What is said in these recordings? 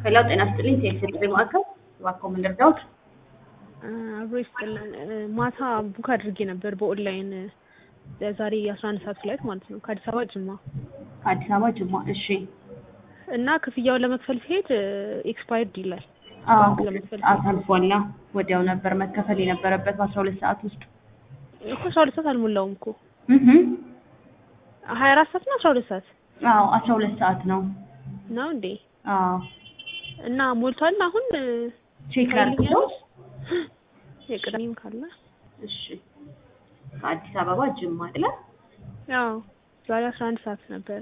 ሄሎ ጤና ይስጥልኝ ቴክስ ጥሪ ማዕከል እባክዎ ምን ልርዳዎት? አብሮ ይስጥልን። ማታ ቡክ አድርጌ ነበር በኦንላይን ለዛሬ የአስራ አንድ ሰዓት ፍላይት ማለት ነው ከአዲስ አበባ ጅማ ከአዲስ አበባ ጅማ። እሺ እና ክፍያውን ለመክፈል ሲሄድ ኤክስፓየርድ ይላል። አዎ ባንክ ለመክፈል ሲሄድ አሳልፏላ። ወዲያው ነበር መከፈል የነበረበት በአስራ ሁለት ሰዓት ውስጥ እኮ አስራ ሁለት ሰዓት አልሞላውም እኮ እህ ሀያ አራት ሰዓት ነው አስራ ሁለት ሰዓት አዎ አስራ ሁለት ሰዓት ነው። ነው እንዴ? አዎ እና ሞልቷል አሁን ቼክ ላድርግልዎት? የቅዳሜም ካለ እሺ ከአዲስ አበባ ጅማ አይደለ? ያው ዛሬ አስራ አንድ ሰዓት ነበረ።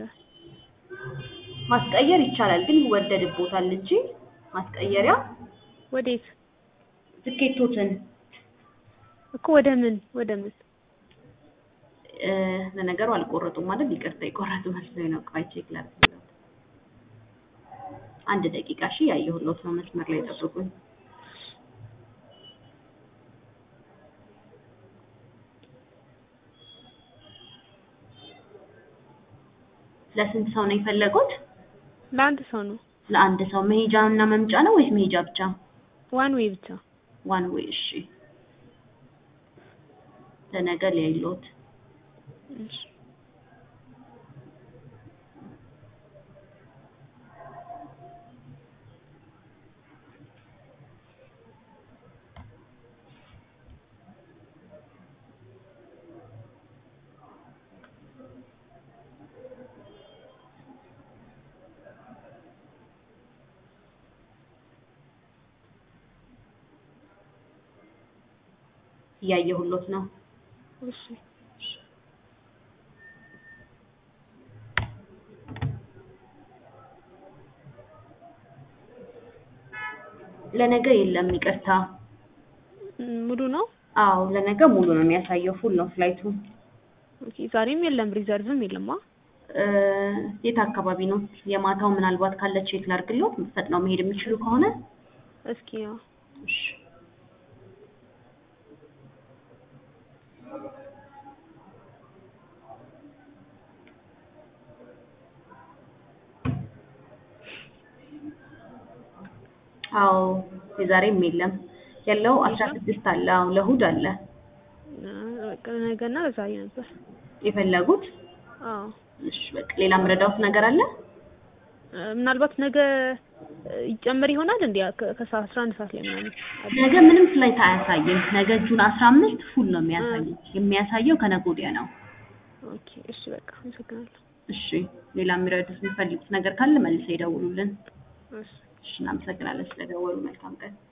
ማስቀየር ይቻላል ግን ይወደድቦታል እንጂ ማስቀየሪያ ወዴት ትኬቶትን እኮ ወደ ምን ወደ ምን እ ለነገሩ አልቆረጡም አይደል? ይቅርታ የቆረጡ መስሎኝ ነው። ቆይ ቼክ ላድርግልዎት። አንድ ደቂቃ እሺ፣ ያየሁልዎት ነው። መስመር ላይ ጠብቁኝ። ለስንት ሰው ነው የፈለጉት? ለአንድ ሰው ነው ለአንድ ሰው መሄጃ እና መምጫ ነው ወይስ መሄጃ ብቻ? ዋን ዌይ ብቻ ዋን ዌይ። እሺ ለነገ ሊያይልዎት እሺ እያየሁልዎት ነው። እሺ ለነገ የለም ይቅርታ። ም፣ ሙሉ ነው። አዎ ለነገ ሙሉ ነው የሚያሳየው፣ ፉል ነው ፍላይቱ። ኦኬ ዛሬም የለም ሪዘርቭም የለማ። እ የት አካባቢ ነው? የማታው ምናልባት ካለ ቼክ ላድርግልዎት፣ ፈጥነው መሄድ የሚችሉ ከሆነ እስኪ ያው እሺ። አዎ የዛሬም የለም ያለው አስራ ስድስት አለ። አዎ ለእሑድ አለ በቃ ነገና ዛሬ ነበር። የፈለጉት። አዎ እሺ በቃ ሌላ የምረዳዎት ነገር አለ? እ፣ ምናልባት ነገ እ፣ ይጨመር ይሆናል እንዴ ከ- ከሰዓት አስራ አንድ ሰዓት ላይ ምናምን ነገ ምንም ፍላይት አያሳይም። ነገ ጁን አስራ አምስት ፉል ነው የሚያሳየው። የሚያሳየው ከነገ ወዲያ ነው። ኦኬ እሺ በቃ አመሰግናለሁ። እሺ ሌላ የሚረዱት የሚፈልጉት ነገር ካለ መልሰው ይደውሉልን። እሺ እሺ እናመሰግናለን ስለደወሉ። መልካም ቀን።